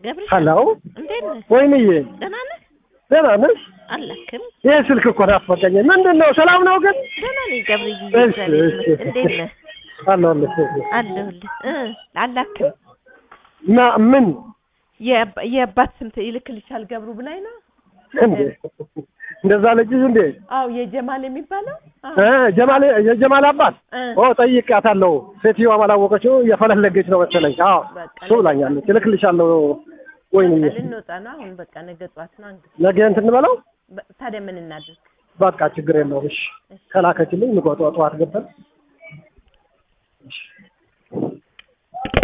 ገብርሽ ሄሎ እንዴት ነህ? ወይንዬ ደህና ነህ? ደህና ነሽ? አላክም ይህ ስልክ እኮ ናፈቀኝ። ምንድን ነው ሰላም ነው ግን? ደህና ነኝ ገብርዬ፣ እሺ፣ እግዚአብሔር እሺ። ይመስገን። እንዴት ነህ? አለሁልሽ። አለሁልህ እ አላክም እና ምን የአባ- የአባት ስም ይልክልሻል ገብሩ ብላኝ ነው። እንዴ እንደዛ ልጅሽ እንዴ? አዎ የጀማል የሚባለው አዎ። እ ጀማል የጀማል አባት እ ኦ ጠይቄያታለሁ። ሴትዮዋ አላወቀችው እየፈለገች ነው መሰለኝ። አዎ በቃ እሱ ብላኛለች። እልክልሻለሁ። ወይንዬ በቃ ልንወጣ ነው አሁን። በቃ ነገ ጠዋት ነው እንግዲህ። ነገ እንትን እንበለው። በ- ታዲያ ምን እናድርግ? በቃ ችግር የለውም። እሺ ከላከችልኝ ንቆጧ ጠዋት ገብተን እሺ